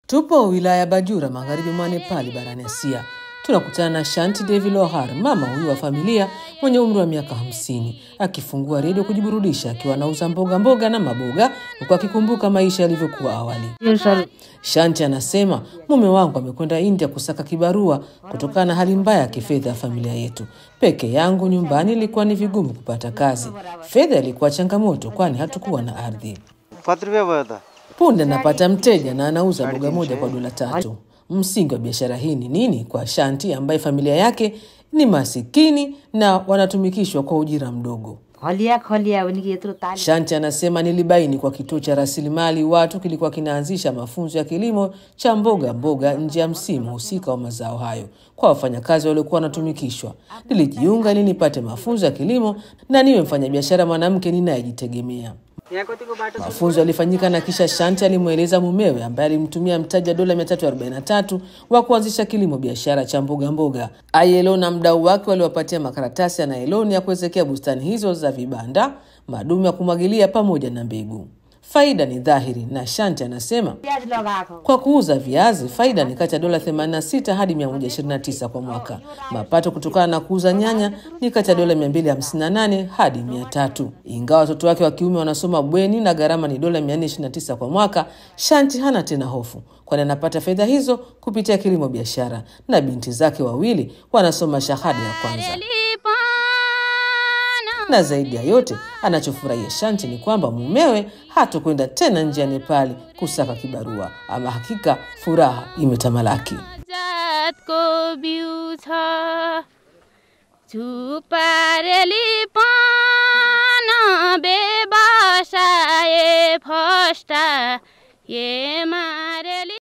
Tupo wilaya ya Bajura magharibi mwa Nepali barani Asia. Tunakutana na Shanti Devi Lohar, mama huyu wa familia mwenye umri wa miaka hamsini, akifungua redio kujiburudisha akiwa anauza mboga mboga na maboga, huku akikumbuka maisha yalivyokuwa awali. Shanti anasema mume wangu amekwenda India kusaka kibarua kutokana na hali mbaya ya kifedha ya familia yetu. Peke yangu nyumbani ilikuwa ni vigumu kupata kazi. Fedha ilikuwa changamoto, kwani hatukuwa na ardhi. कति रुपियाँ भयो त Punde anapata mteja na anauza boga moja kwa dola tatu. Msingi wa biashara hii ni nini kwa Shanti ambaye familia yake ni masikini na wanatumikishwa kwa ujira mdogo? खलिया खलिया भने कि यत्रो ताली Shanti anasema nilibaini kwa kituo cha rasilimali watu kilikuwa kinaanzisha mafunzo ya kilimo cha mboga mboga nje ya msimu husika wa mazao hayo kwa wafanyakazi waliokuwa wanatumikishwa. Nilijiunga ili nipate mafunzo ya kilimo na niwe mfanyabiashara mwanamke ninayejitegemea. Mafunzo yalifanyika na kisha Shanti alimweleza mumewe ambaye alimtumia mtaji wa dola 343 wa kuanzisha kilimo biashara cha mboga mboga. ILO na mdau wake waliwapatia makaratasi ya nailoni ya kuwezekea bustani hizo za vibanda, madumu ya kumwagilia pamoja na mbegu. Faida ni dhahiri na Shanti anasema प्याज लगाएको kwa kuuza viazi faida ni kati ya dola 86 hadi 129 kwa mwaka. Mapato kutokana na kuuza nyanya ni kati ya dola 258 hadi 300. Ingawa watoto wake wa kiume wanasoma bweni na gharama ni dola 429 kwa mwaka, Shanti hana tena hofu, kwani anapata fedha hizo kupitia kilimo biashara, na binti zake wawili wanasoma shahada ya kwanza na zaidi ya yote anachofurahia Shanti ni kwamba mumewe hatokwenda tena nje ya Nepali kusaka kibarua. Ama hakika furaha imetamalaki. जातको बिउ छ झुपारेली पान व्यवसाय फस्टा एमा